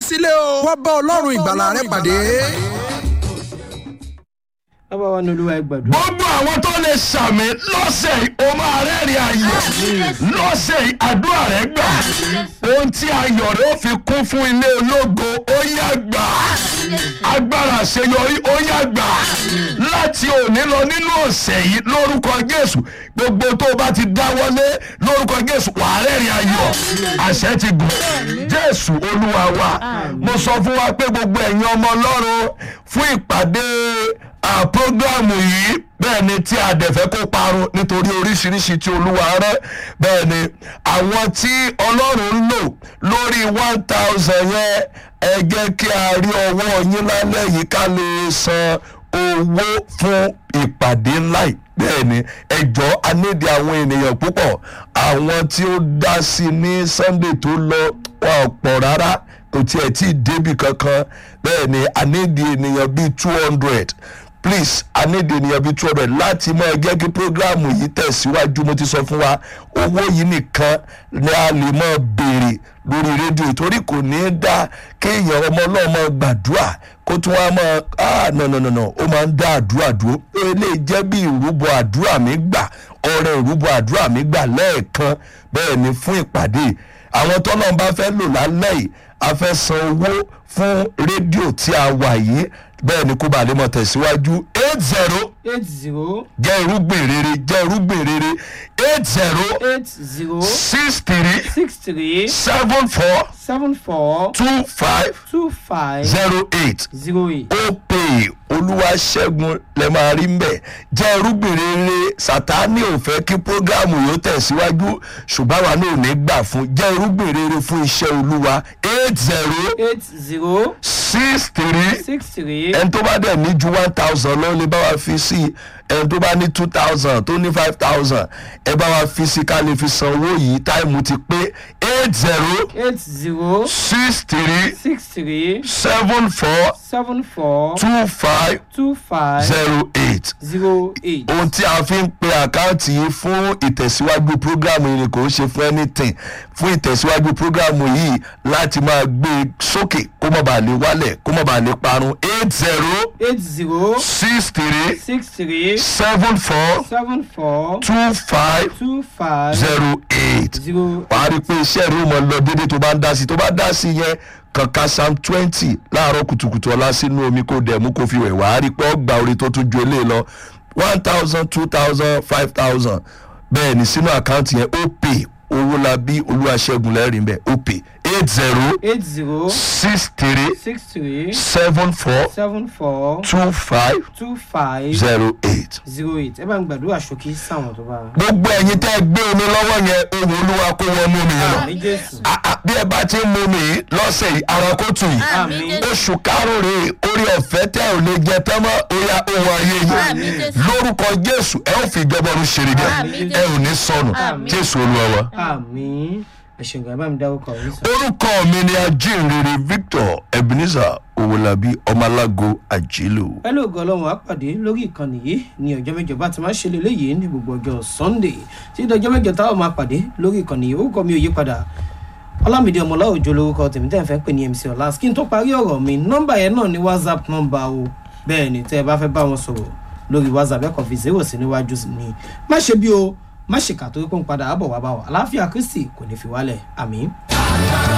sílé o wá bá ọlọ́run ìgbàlà rẹ pàdé. bàbá wa ní olúwa ẹ gbàdúrà. gbogbo àwọn tó lè sàmì lọ́sẹ̀ yìí o máa rẹ́rìn ayọ̀ lọ́sẹ̀ yìí àdúrà rẹ gbà ohun tí ayọ̀ rẹ ó fi kún fún ilé ológo ó yá gbà agbára àṣeyọrí ó yá gbà láti òní lọ nínú ọ̀sẹ̀ yìí lórúkọ jésù gbogbo tó o bá ti dáwọ́lé lórúkọ jésù wàá rẹ́rìn ayọ̀ àṣẹ ti gùn jésù olúwa wa mo sọ fún wa pé gbogbo ẹ̀yin ọmọ ọlọ́run fún ìpàdé àpọ́gàmù yìí bẹ́ẹ̀ ni tí a dẹ̀ fẹ́ kó parun nítorí oríṣiríṣi tí olúwa rẹ́ bẹ́ẹ̀ ni àwọn tí ọlọ́run ń lò lórí one thousand yẹn ẹ jẹ́ kí a rí ọwọ́ yín lálẹ́ yìí ká lè san owó fún ìpàdé ńlá yìí bẹ́ẹ̀ ni ẹjọ́ anídìí àwọn ènìyàn púpọ̀ àwọn tí ó dá sí ní sunday tó lọ wọn ò pọ̀ rárá kò tiẹ̀ tí ì débì kankan bẹ́ẹ̀ ni anídìí ènìyàn bíi two hundred please i need ènìyàn bíi two hundred láti máa jẹ́ kí programu yìí tẹ̀síwájú mo ti sọ fún wa owó yìí nìkan ni a lè máa béèrè lórí rédíò torí kò ní í dá kéèyàn ọmọ náà máa gbàdúrà kó tún wá máa ah no no no no ó máa ń dá àdúrà dúró eléyìí jẹ́ bí ìrúbọ àdúrà mi gbà ọrẹ ìrúbọ àdúrà mi gbà lẹ́ẹ̀kan bẹ́ẹ̀ ni fún ìpàdé àwọn tọ́lọ́n bá fẹ́ lò lálẹ́ yìí a fẹ́ san owó fún rédíò tí a wà yìí bẹ́ẹ̀ ni kó bàa lè mọ̀ tẹ̀síwájú eight zero eight zero jẹ́ irúgbìn rere jẹ́ irúgbìn rere eight zero eight zero six three six three seven four seven four two five two five zero eight zero eight. ó pè olúwaṣẹ́gun lẹ máa rí mbẹ̀ jẹ́ irúgbìn rere sátani ò fẹ́ kí prógámù yóò tẹ̀síwájú ṣùgbọ́n àwa náà ò ní gbà fún jẹ́ irúgbìn rere fún iṣẹ́ olúwa eight zero eight zero six three six three ẹni tó bá dẹ̀ ní ju one thousand lọ lè bá wa fi sí ẹni tó bá ní two thousand tó ní five thousand ẹ bá wa fi sí ká lè fi san owó yìí táìmù ti pé eight zero eight zero six three six three seven four seven four two five two five zero eight zero eight. ohun tí a fi ń pe àkáǹtì yìí fún ìtẹ̀síwájú prógrámù yìí ni kò ń ṣe fún anything fún ìtẹ̀síwájú prógrámù yìí láti máa gbé e sókè kó má bàa lè wálẹ̀ kó má bàa lè parun eight zero eight zero six three six three seven four seven four two five two five zero eight zero wàá rí i pé iṣẹ́ rẹ̀ ó mọ lọ déédéé tó bá ń dá sí i tó bá dá sí i yẹn kankan psalm twenty láàárọ̀ kùtùkùtù ọ̀la sínú omi kò dẹ̀ mú kó fi wẹ̀ wàá rí i pé ọgbà orí tó tún ju eléyìí lọ one thousand two thousand five thousand bẹ́ẹ̀ ni sínú àkáǹtì yẹn ó pè owó la bí olúwaṣẹ́gun lẹ́rìí bẹ́ẹ̀ ó pè eight zero eight zero six three six three seven four seven four two five two five zero eight. zero eight ẹ bá ń gbàdúrà ṣókí sáwọn tó bá. gbogbo ẹ̀yin tẹ́ ẹ gbé omi lọ́wọ́ yẹn ohun olúwa kó wọnú omi yẹn lọ. ní jésù Ah, ah, bí ẹ bá ti ń mu mi yìí lọ́sẹ̀ yìí ara kó tù yìí àmín oṣù karùn-ún rèé orí ọ̀fẹ́ tẹ́ ò lè jẹ tán mọ́ oya ohun ayé Àmín, yìí Jésù. lórúkọ jésù ẹ ò fi ìjọba ọ̀run ṣeré jẹ Àmín, ẹ ò ní sọnù Àmín. jésù olúwa wa. àmín ẹ ṣeun gan ẹ bá mi dárúkọ yín sọ. orúkọ mi ni ajínrere victor ebenezer owolabi ọmọlágo àjílù. pẹ̀lú ògo ọlọ́run á pàdé lórí ìkànnì yìí ní ọjọ́ mẹ́jọ bá ti máa ń ṣe lélẹ́yìí ní gbogbo ọjọ́ sunday tí ìdọ́jọ́ mẹ́jọ táwọn máa pàdé lórí ìkànnì yìí orúkọ mi ò yí padà ọlámídé ọmọlá òjò lórúkọ tèmi tẹ́ ẹ̀ fẹ́ pè ní mc ọ̀la kí n tó parí ọ̀rọ̀ mi nọ́mbà yẹn náà ní whatsapp nọ́mbà o bẹ́ẹ̀ ni tẹ́ ẹ bá fẹ́ bá wọn sọ̀rọ̀ lórí whatsapp ẹ̀kọ́ fi zero sí níwájú sí ni má ṣe bí o má ṣe kà torí pé ń padà àbọ̀ wá bá wa àlàáfíà kristi kò ní fi wálẹ̀ àmín.